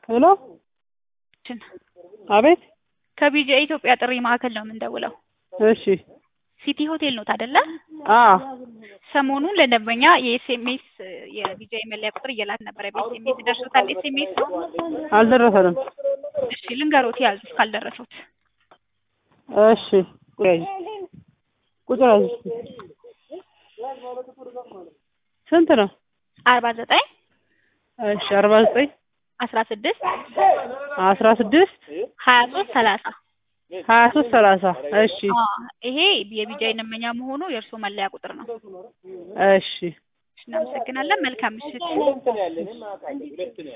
ሄሎ አቤት ከቢጂአይ ኢትዮጵያ ጥሪ ማዕከል ነው የምንደውለው። እሺ ሲቲ ሆቴል ኖት አይደለ? አ ሰሞኑን ለደንበኛ የኤስኤምኤስ የቢጂአይ መለያ ቁጥር እየላክ ነበረ። በኤስኤምኤስ ደርሶታል? ኤስኤምኤስ አልደረሰንም። እሺ ልንገሮት ያዙ ካልደረሱት። እሺ ቁጥር ያዥ ቁጥር ያዥ ስንት ነው? አርባ ዘጠኝ እሺ አርባ ዘጠኝ አስራ ስድስት አስራ ስድስት ሀያ ሶስት ሰላሳ ሀያ ሶስት ሰላሳ እሺ ይሄ የቢጂአይ ደንበኛ መሆኑ የእርስዎ መለያ ቁጥር ነው። እሺ እናመሰግናለን። መልካም ምሽት።